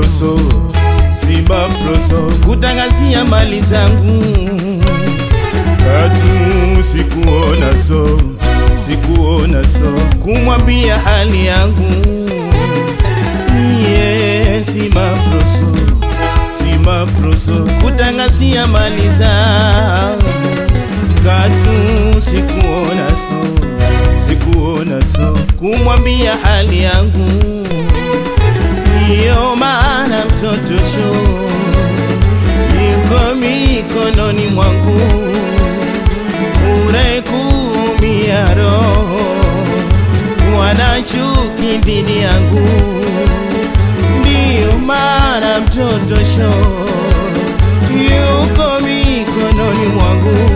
proso Simba proso kutangazia mali zangu Katu sikuona so sikuona so kumwambia hali yangu yeah, Simba proso Simba proso kutangazia mali zangu Katu sikuona so sikuona so kumwambia hali yangu ndiyo maana mtoto sho yuko mikononi mwangu, unayekumia roho wana chuki dhidi yangu, ndiyo maana mtoto sho yuko mikononi mwangu,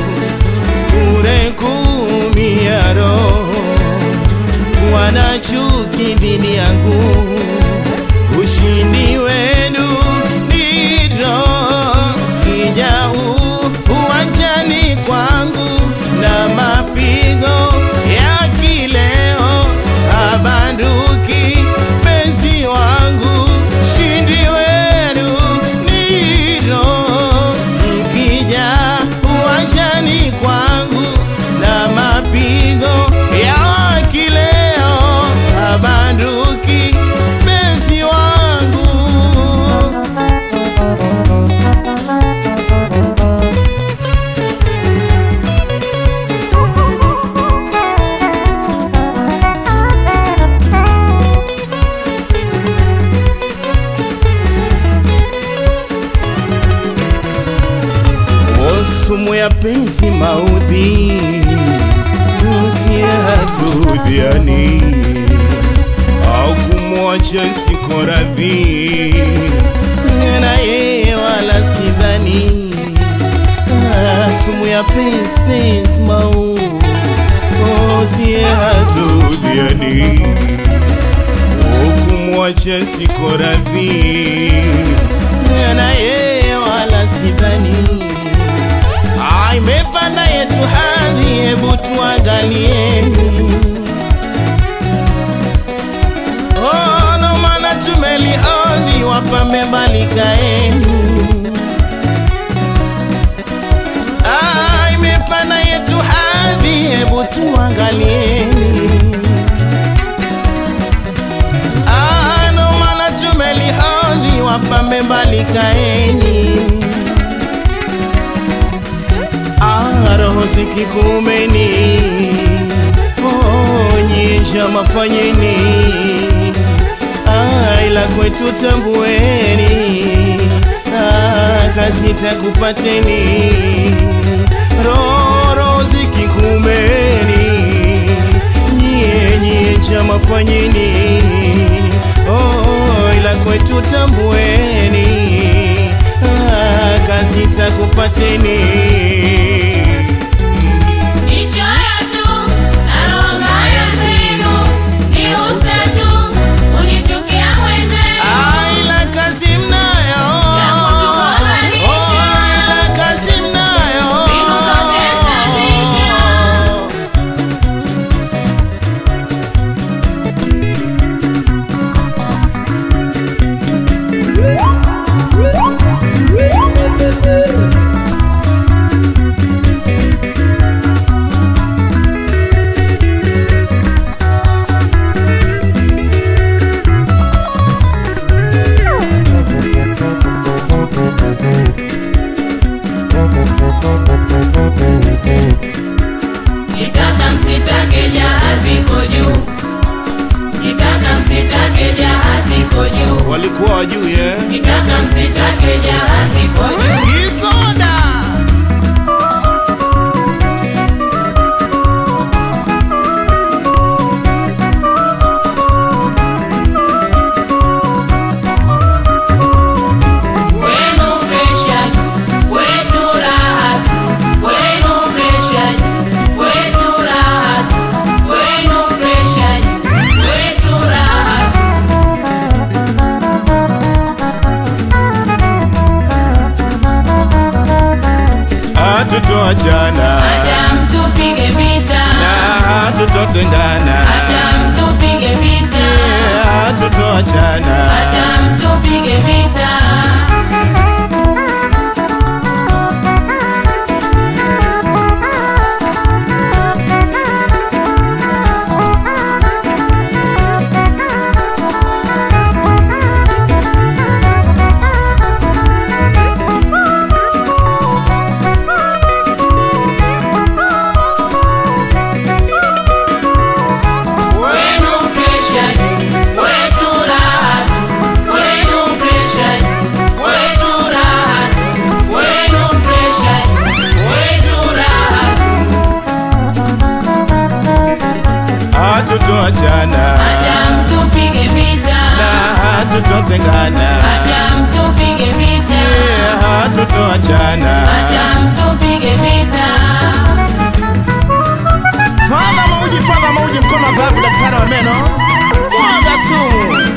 unayekumia roho wana chuki dhidi yangu ushindi wenu ndilo kijau uwanjani kwangu na mapigo ya kileo abanduki penzi wangu ushindi wenu ndilo mkija uwanjani kwangu na mapigo ya kileo abanduki penzi wangu O sumu ya penzi maudhi usiyatudhiani au kumwacha siko radhi na yeye wala sidhani Ah, sumu ya penzi penzi mau usiyatudhiani au kumwacha siko radhi na yeye wala sidhani Ah, imepanda yetu hadhi, hebu tuangalieni. Oh, no maana tumelihodhi, wapambe mbali kaeni. Ah, imepanda yetu hadhi, hebu tuangalieni. Ah, no maana tumelihodhi, wapambe mbali kaeni. Ah, roho zikikumeni, oh, nyinja mafanyeni, ah, ila kwetu tambueni, ah, kazi takupateni, roho zikikumeni, nyie nyinja mafanyeni, oh, ila kwetu tambueni, ah, kazi takupateni. Nichoyo tu na roho mbaya zenu, niuse tu, unichukia mwenzenu. Aila kazi mnayo Ya kutugombanisha. Oh, ila kazi mnayo Mbinu zote mnazisha. Kitaka msitake jahazi iko juu, kitaka msitake jahazi iko juu, walikuwa wajui eh? kitaka msitake jahazi iko juu. Kisoda Wenu presha, wetu raha, wenu presha, wetu raha, wenu presha, wetu raha. hatutoachana Hata mtupige vita, na hatutotengana hata mtupige vita, hatutoachana hata mtupige vita wenu presha juu wetu raha tu wenu presha juu wetu raha tu wenu presha juu wetu raha tu hatutoachana hata mtupige vita na hatutotengana hata mtupige vita Eh, hatutoachana hata mtupige vita Fadha mauji, fadha mauji, mkono wa dhahabu, daktari wa meno, mwaga sumu.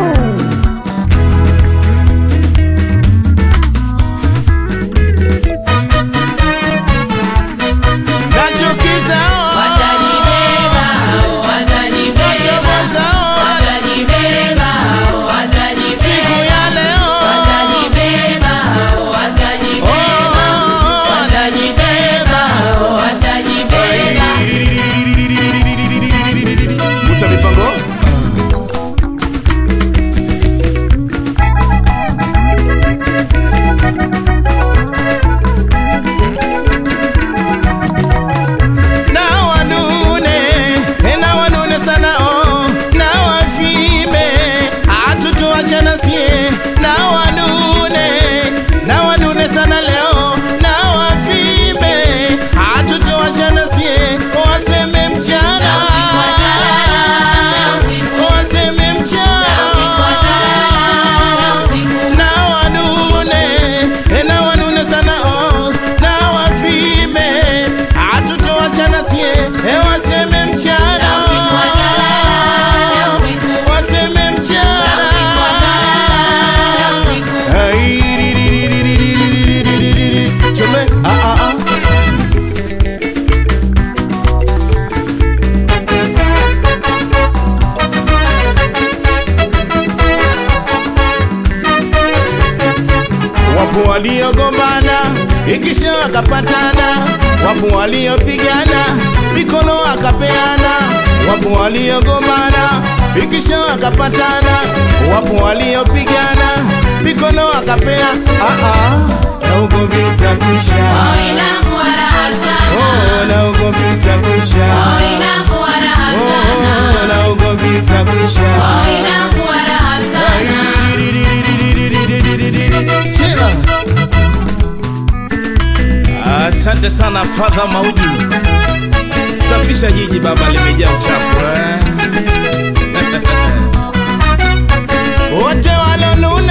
Nachukiza watajibeba hao watajibeba Washoboza watajibeba hao watajibeba siku ya leo watajibeba hao watajibeba Oh, watajibeba hao watajibeba Musa mipango na wanune na wanune sana oh, na wafime hatutoachana sie na wanune na wanune sana leo na wafime hatutoachana sie waseme mchana waseme mchana na wanune na wanune sana oh, na wafime hatutoachana sie eh, waseme mchana waseme mchana Ai, ri, ri, ri, ri, ri, ri, ri, ri, ri, ri, ri. Chome, ah, ah, ah. Wapo waliogombana ikisha wakapatana, wapo waliopigana mikono akapeana, wapo waliogombana ikisha wakapatana, wapo waliopigana mikono akapea. Ah, ah, na ugomvi utakwisha, oh, na ugomvi utakwisha, oh, na ugomvi utakwisha. Chema. Asante sana Fadha Mauji, safisha jiji baba, limejaa uchafu eh. wote walonuna